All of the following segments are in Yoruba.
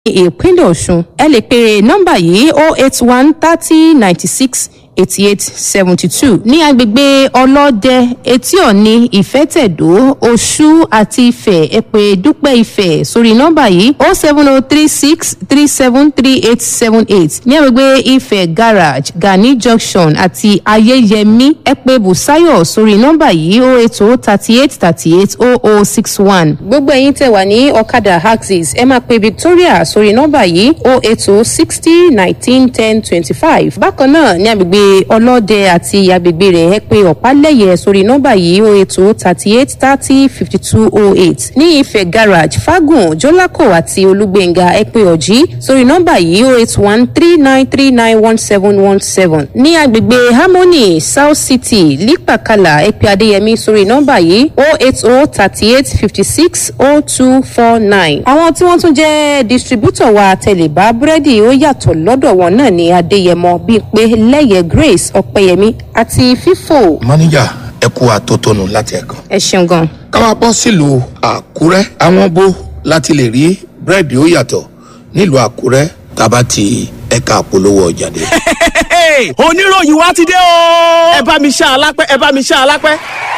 ìpínlẹ̀ ọ̀ṣun ẹ lè pe nọ́mbà yìí o eight one thirty ninety six eighty eight seventy two ní agbègbè ọlọ́dẹ etí ọ̀ni ìfẹ́tẹ̀dó oṣù àti ifẹ̀ ẹ pé dúpẹ́ ifẹ̀ sórí nọ́mbà yìí o seven o three six three seven three eight seven eight ní agbègbè ifẹ̀ garage gani junction àti ayẹyẹmí ẹ pé busayo sórí nọ́mbà yìí o eight o thirty eight thirty eight o o six one gbogbo ẹ̀yin tẹ̀ wà ní ọ̀kadà axis ẹ máa pe victoria sórí nọ́mbà yìí o eight o sixty nineteen ten twenty five bákan náà ní agbègbè ọlọ́dẹ àti agbègbè rẹ̀ ẹ pé ọ̀pálẹ̀yẹ sórí nọ́mbà yìí o eight o thirty eight thirty fifty two o eight ní ìfẹ́ garage fagun jọlákò àti olúgbẹ̀ngà ẹ pé ọ̀jí sórí nọ́mbà yìí o eight one three nine three nine one seven one seven ní agbègbè harmony south city lípàkàlà ẹ pé adéyẹmí sórí nọ́mbà yìí o eight o thirty eight fifty six o two four nine àwọn tí wọ́n tún jẹ́ distributor wa tẹ̀lébá búrẹ́dì ó yàtọ̀ lọ́dọ̀ wọn náà ní adéyẹmọ bíi pé lẹ́yẹ grace ọ̀pẹyẹmí àti fífò. mọ́níjà ẹ kú àtótónu láti ẹ̀kan. ẹ ṣeun gan. ká máa bọ́ sílùú àkúrẹ́ àwọn bó láti lè rí búrẹ́dì ó yàtọ̀ nílùú àkúrẹ́ tá a bá ti ẹ̀ka àpolówó ọjà dé. oníròyìn wa ti dé o. ẹ bá mi ṣá alápẹ́ ẹ bá mi ṣá alápẹ́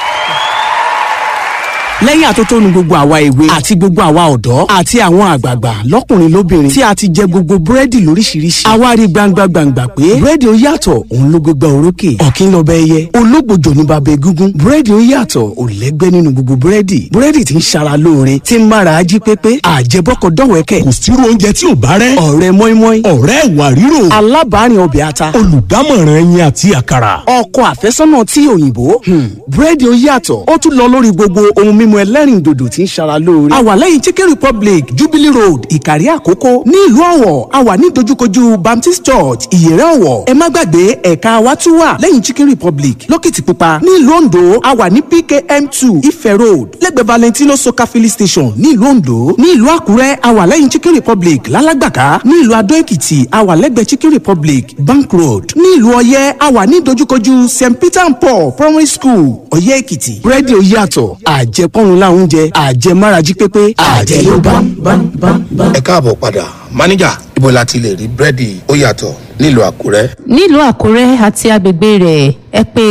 lẹ́yìn àtótónu gbogbo àwa èwe àti gbogbo àwa ọ̀dọ́ àti àwọn àgbààgbà lọ́kùnrin lóbìnrin tí a ti jẹ gbogbo búrẹ́dì lóríṣiríṣi àwa rí gbangba gbangba pé búrẹ́dì ó yàtọ̀ òun ló gbégbá orókè ọ̀kín lọ́bẹ̀ ẹyẹ ológbòjò ní bàbá egúngún búrẹ́dì ó yàtọ̀ ò lẹ́gbẹ́ nínú gbogbo búrẹ́dì búrẹ́dì tí ń ṣara lóore tí ń mára ají pépé àjẹbọ́kọ̀ dọ̀wẹ́kẹ̀ kò sírú oúnjẹ tí ò bá rẹ́ ọ̀rẹ́ mọ́ínmọ́ín ọ̀rẹ́ ìwà ríro alábàárìn ọbẹ̀ ata olùdámọ̀ràn ẹyin àti àkàrà ọkọ àfẹ́sọ́nà tí òyìnbó búrẹ́dì ó yàtọ̀ ó tún lọ lórí gbogbo ohun mímu ẹlẹ́rìn dòdò tí ń ṣara lóore. a wà lẹ́yìn chicken republic jubilee road ìkàrí àkókò ní ìlú ọ̀wọ̀ a wà ní dojúkojú baptist church ìyẹ̀rẹ̀ ọ̀wọ̀ ẹ má gbàgbé ẹ̀ka wa tún wà lẹ́yìn chicken republic lókìtìpupa ní ìlú ondo a wà ní pkm two ife road lẹ́gbẹ̀ẹ́ valentino soka filling station ní ìlú ondo ní ìlú àkúrẹ́ a wà lẹ́yìn chicken republic lálágbàká ní ìlú adó èkìtì a wà lẹ́gbẹ̀ẹ́ chicken republic bank road ní ìlú ọ̀yẹ́ a wà ní dojúkojú st peter and paul primary school ọ̀yẹ́ èkìtì búrẹ́dì ó yàtọ̀ àjẹpọ́nrún láwọn oúnjẹ àjẹmárají pépé àjẹ ló bá ń bá ń bá ń bá. ẹ káàbọ̀ padà máníjà ibo la ti lè rí búrẹ́dì ó yàtọ̀ nílùú àkúrẹ́. nílùú àkúrẹ́ àti agbègbè rẹ̀ ẹ pé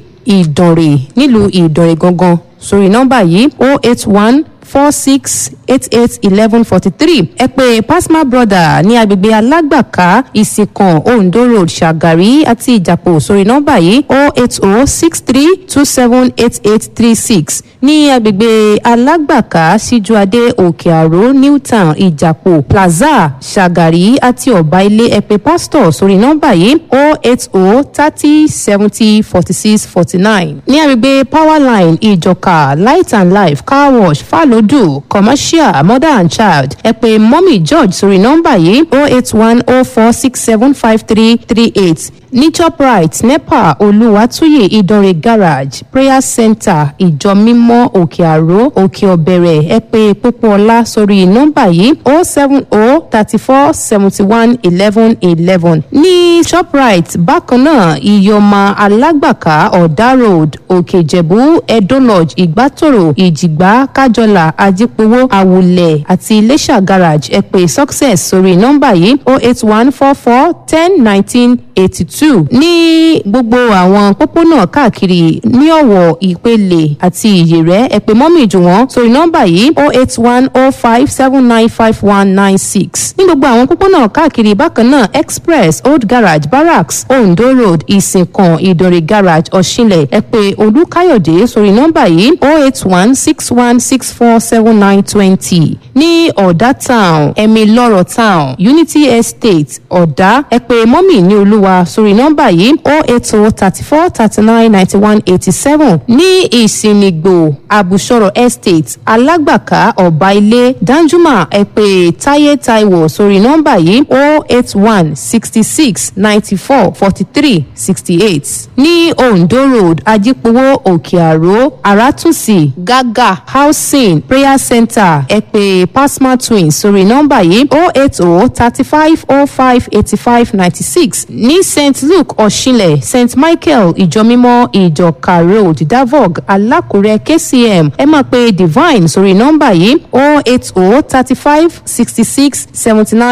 ìdànrè nílùú ìdànrè gangan sórí nọ́mbà yìí o eight one four six eight eight eleven forty three ẹ pé pasma brother ní agbègbè alágbàká ìsìnkàn ondo road ṣàgàrí àti ìjàpọ̀ sórí nọ́mbà yìí o eight o six three two seven eight eight three six ní agbègbè alágbàká síjúadé òkè àró newtown ìjàpọ̀ plaza ṣàgàrí àti ọ̀bá ilé ẹ pé pastor sórí nọ́mbà yìí o eight o thirty seventy forty six forty nine ní agbègbè powerline ìjọka light and life car wash falo odò commercial mother and child ẹ pé mọ́mì george sórí nọ́mbà yìí oh eight one oh four six seven five three three eight ní shoprite nepa olùwàtúyè ìdánrẹ garage prayer center ìjọ mímọ́ òkè àró òkè ọ̀bẹ̀rẹ̀ ẹ pé pópóọlá sórí nọ́mbà yìí oh seven oh thirty four seventy one eleven eleven ní shoprite bákan náà ìyọ̀mà alágbàká ọ̀dà road òkè ìjẹ̀bú edo lodge ìgbàtòrò ìjìgbá kájọlà ajípowó àwùlẹ̀ àti iléṣà garage ẹ pé success sórí nọ́mbà yìí oh eight one four four ten nineteen eighty two ní gbogbo àwọn pópónà káàkiri ní ọ̀wọ̀ ìpele àti ìyèrẹ́ ẹ pé mọ́mì jù wọ́n sórí nọ́mbà yìí oh eight one oh five seven nine five one nine six ní gbogbo àwọn pópónà káàkiri bákan náà express old garage barracks ondo road ìsìnkàn ìdòrè garage ọ̀ṣinlẹ̀ ẹ pé olúkáyọ̀dé sórí nọ́mbà yìí oh eight one six one six four seven nine twenty ní ọ̀dà town ẹ̀mí lọ́rọ̀ town unity estate ọ̀dà ẹ pé mọ́mì ní olúwa sórí nọ́mbà yìí oh eight oh thirty four thirty nine ninety one eighty seven ní ìsìnìgbò àbùsọ̀rọ̀ estate alágbàká ọ̀bá ilé danjuma ẹ pé táyé taiwo sórí nọ́mbà yìí oh eight one sixty six ninety four forty three sixty eight ní ondo road ajípowó òkè àró àràtúnṣì gágà housing prayer center ẹ pé pasma twins sórí nọ́mbà yìí oh eight oh thirty five oh five eighty five ninety six ní ní st luke ọ̀ṣinlẹ̀ st michael ìjọmímọ́ ìjọka road davog alákùrẹ́ kcm ẹ máa pe divine sórí nọ́mbà yìí oh eight oh thirty five sixty six seventy nine.